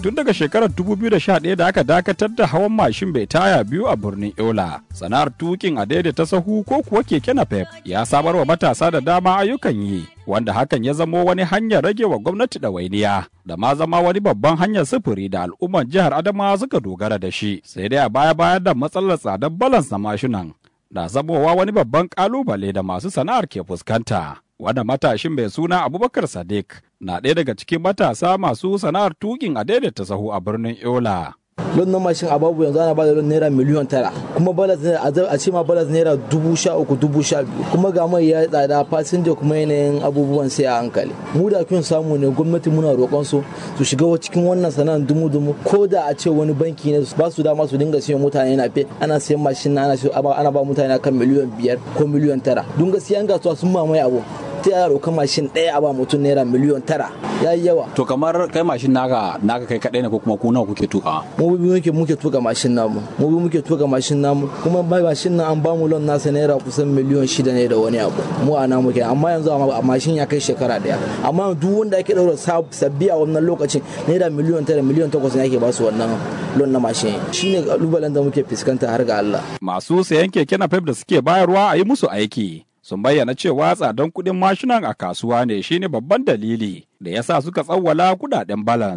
tun daga shekarar 2011 da aka dakatar da hawan mashin bai taya biyu a birnin Yola. Sana'ar tukin a daidaita sahu ko kuwa keke napep ya samar wa matasa da dama ayyukan yi, wanda hakan ya zamo wani hanyar rage wa gwamnati ɗawainiya da ma zama wani babban hanyar sufuri da al'umman jihar Adamawa suka dogara da shi. Sai dai a baya-baya da matsalar tsadar balans na mashinan na zamowa wani babban kalubale da masu sana'ar ke fuskanta. Wanda matashin mai suna Abubakar Sadiq na ɗaya daga cikin matasa masu sana'ar tukin a daidaita sahu a birnin Yola. lon na mashin a babu yanzu ana bada lon naira miliyan tara kuma balas a ce ma balas naira dubu sha uku dubu sha biyu kuma ga mai ya tsada fasinja kuma yanayin abubuwan sai a hankali mu da kun samu ne gwamnati muna roƙon su su shiga cikin wannan sana'ar dumu dumu ko da a ce wani banki ne ba su dama su dinga siyan mutane na fe ana siyan mashin ana ana ba mutane kan miliyan biyar ko miliyan tara don gaskiya an gasuwa sun mamaye abu ta yaya roƙa mashin ɗaya a ba mutum naira miliyon tara ya yi yawa. To kamar kai mashin naka naka kai kaɗai ne ko kuma ku nawa kuke tuka? Mu bi muke muke tuka mashin namu. Mu bi muke tuka mashin namu kuma bai mashin nan an ba mu lon nasa naira kusan miliyon shida ne da wani abu. Mu a namu kenan amma yanzu a mashin ya kai shekara ɗaya. Amma duk wanda ake ɗaura sabbi a wannan lokacin naira miliyon tara miliyon takwas ne ake ba su wannan lon na mashin. Shine kalubalen da muke fuskanta har ga Allah. Masu sayan keke na da suke bayarwa a yi musu aiki. sun bayyana cewa tsadan kuɗin mashinan a kasuwa ne shine babban dalili da ya sa suka tsawwala kudaden balan